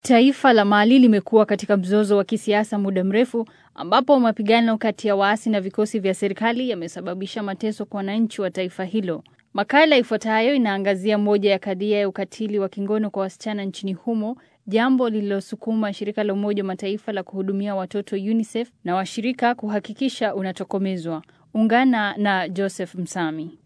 Taifa la Mali limekuwa katika mzozo wa kisiasa muda mrefu ambapo mapigano kati ya waasi na vikosi vya serikali yamesababisha mateso kwa wananchi wa taifa hilo. Makala ifuatayo inaangazia moja ya kadhia ya ukatili wa kingono kwa wasichana nchini humo, jambo lililosukuma shirika la Umoja wa Mataifa la kuhudumia watoto UNICEF na washirika kuhakikisha unatokomezwa. Ungana na Joseph Msami.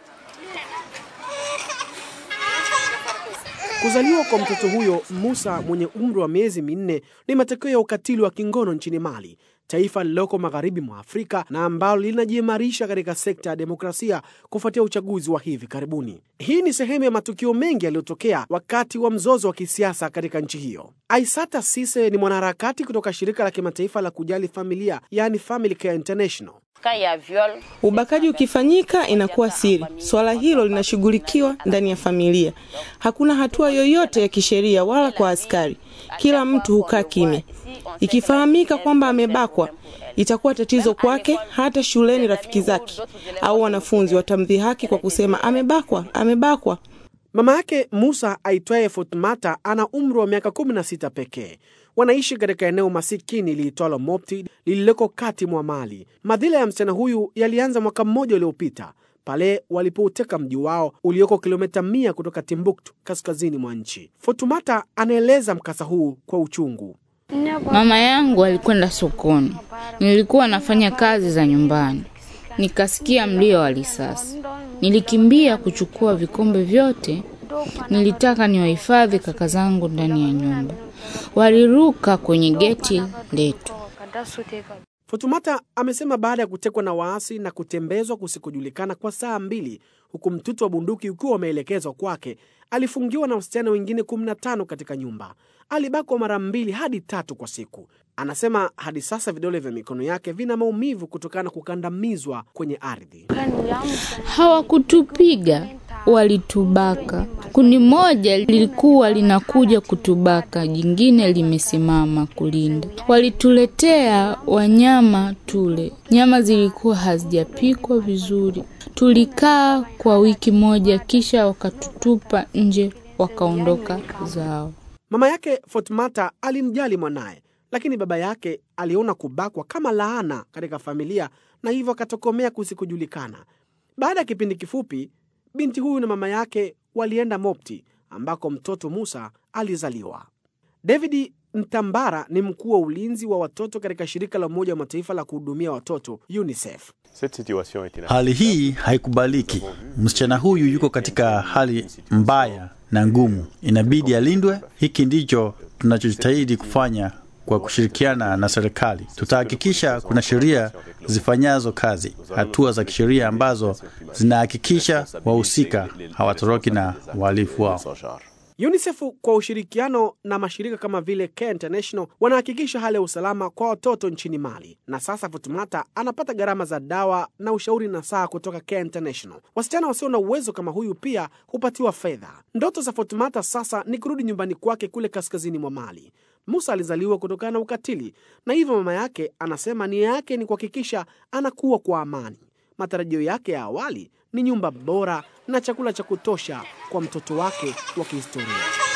Kuzaliwa kwa mtoto huyo Musa mwenye umri wa miezi minne ni matokeo ya ukatili wa kingono nchini Mali, taifa lililoko magharibi mwa Afrika na ambalo linajiimarisha katika sekta ya demokrasia kufuatia uchaguzi wa hivi karibuni. Hii ni sehemu ya matukio mengi yaliyotokea wakati wa mzozo wa kisiasa katika nchi hiyo. Aissata Cisse ni mwanaharakati kutoka shirika la kimataifa la kujali familia, yaani Family Care International. Ubakaji ukifanyika inakuwa siri. Swala hilo linashughulikiwa ndani ya familia. Hakuna hatua yoyote ya kisheria wala kwa askari. Kila mtu hukaa kimya. Ikifahamika kwamba amebakwa, itakuwa tatizo kwake. Hata shuleni rafiki zake au wanafunzi watamdhihaki kwa kusema amebakwa, amebakwa. Mama yake Musa aitwaye Fatmata ana umri wa miaka 16 pekee. Wanaishi katika eneo masikini liitwalo Mopti lililoko kati mwa Mali. Madhila ya msichana huyu yalianza mwaka mmoja uliopita pale walipouteka mji wao ulioko kilomita mia kutoka Timbuktu, kaskazini mwa nchi. Fatumata anaeleza mkasa huu kwa uchungu. Mama yangu alikwenda sokoni, nilikuwa nafanya kazi za nyumbani, nikasikia mlio wa risasi. Nilikimbia kuchukua vikombe vyote, nilitaka niwahifadhi kaka zangu ndani ya nyumba. Waliruka kwenye geti letu. Fatumata amesema baada ya kutekwa na waasi na kutembezwa kusikojulikana kwa saa mbili, huku mtutu wa bunduki ukiwa umeelekezwa kwake, alifungiwa na wasichana wengine 15 katika nyumba. Alibakwa mara mbili hadi tatu kwa siku. Anasema hadi sasa vidole vya mikono yake vina maumivu kutokana na kukandamizwa kwenye ardhi. Hawakutupiga, walitubaka. Kundi moja lilikuwa linakuja kutubaka, jingine limesimama kulinda. Walituletea wanyama tule, nyama zilikuwa hazijapikwa vizuri. Tulikaa kwa wiki moja, kisha wakatutupa nje, wakaondoka zao. Mama yake Fatmata alimjali mwanaye, lakini baba yake aliona kubakwa kama laana katika familia na hivyo akatokomea kusikojulikana. Baada ya kipindi kifupi, binti huyu na mama yake walienda Mopti ambako mtoto Musa alizaliwa. David Ntambara ni mkuu wa ulinzi wa watoto katika shirika la Umoja wa Mataifa la kuhudumia watoto UNICEF. Hali hii haikubaliki. Msichana huyu yuko katika hali mbaya na ngumu, inabidi alindwe. Hiki ndicho tunachojitahidi kufanya kwa kushirikiana na serikali. Tutahakikisha kuna sheria zifanyazo kazi, hatua za kisheria ambazo zinahakikisha wahusika hawatoroki na wahalifu wao. UNICEF kwa ushirikiano na mashirika kama vile Care International wanahakikisha hali ya usalama kwa watoto nchini Mali. Na sasa Fatumata anapata gharama za dawa na ushauri na saa kutoka Care International. Wasichana wasio na uwezo kama huyu pia hupatiwa fedha. Ndoto za Fatumata sasa ni kurudi nyumbani kwake kule kaskazini mwa Mali. Musa alizaliwa kutokana na ukatili, na hivyo mama yake anasema nia yake ni kuhakikisha anakuwa kwa amani. Matarajio yake ya awali ni nyumba bora na chakula cha kutosha kwa mtoto wake wa kihistoria.